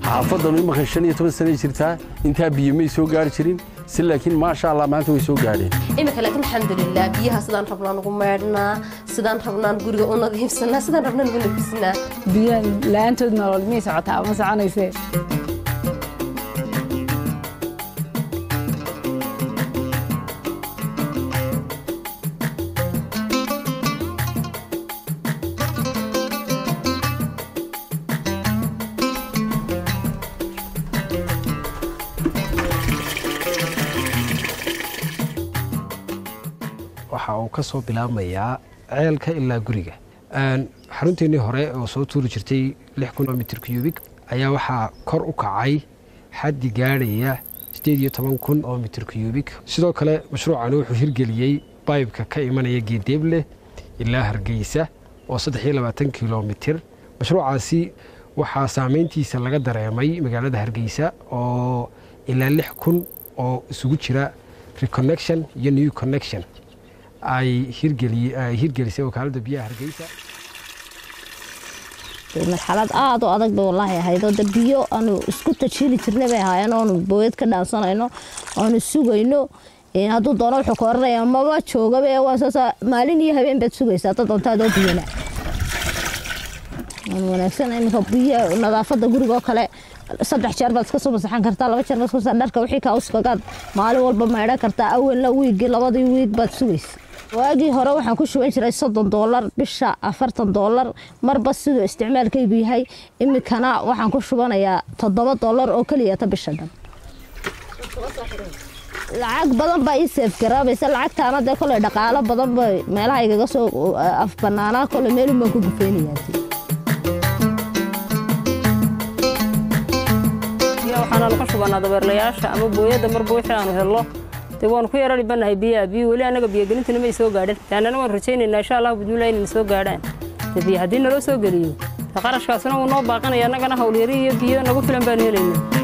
xaafadanu imanka shan iyo toban sanay jirtaa intaa biyo may soo gaari jirin si laakiin maasha allah maanta way soo gaadheen iminka laakiin alxamdulilah biyaha sidaan rabnaan ugu meedhnaa sidaan rabnaan guriga u nadiifsanaa sidaan rabnaan ugu nafisnaa biyaha la-aantood nolol miyay socotaa ma soconaysee waxa uu ka soo bilaabmayaa ceelka ilaa guriga xarunteennii hore oo soo tuuri jirtay lix kun oo mitir cubik ayaa waxaa kor u kacay xaddi gaadhaya siddeed iyo toban kun oo mitir cubik sidoo kale mashruucani wuxuu hirgeliyey baybka ka imanaya geedeeble ilaa hargeysa oo saddex iyo labaatan kilomitir mashruucaasi waxaa saameyntiisa laga dareemay magaalada hargeysa oo ilaa lix kun oo isugu jira reconnection iyo new connection ay hirgelisay wakaaladda biyaha hargeysa marxalad aada u adag bay wallaahi ahaydoo de biyo aanu isku tajiili jirnay bay ahaayeen oonu booyad ka dhaansanayno oonu sugayno hadduu doono wuxuu ka oranaya maba joogaba waasaasa maalin iyo habeen baad sugaysaa dad doontaadoo biyana wanaagsan iminka biyo nadaafadda guriga oo kale saddex jeer baad iska soo masaxan kartaa laba jeer baad iska dharka wixii kaa uskagaad maalin walba maydhan kartaa awalna wiigii labadii wiig baad sugaysa waagii hore waxaan ku shuban jiray soddon doolar bisha afartan doolar marba siduu isticmaalkaygu yahay iminkana waxaan ku shubanayaa toddoba doolar oo keliyata bisha dhan lacag badan baa ii seef garaabaysa lacagtaana dee koley dhaqaalo badan bay meelaha igaga soo afbanaanaa koley meelun baan ku gufeynayaa waxaanaanu ka shubanaa dabeerlayaasha ama booyadda marba wixii aanu hello dee waanu ku yara dhibanahay biyaha biyo weli annaga biyogelintuna may soo gaadhan yaanana waan rajaynaynaa insha allahu bidmilah inayna soo gaadhaan dee biyo haddii naloo soo geliyo qarashkaasna wuu noo baaqanaya annagana hawlyari iyo biyo nagu filan baanu helaynaa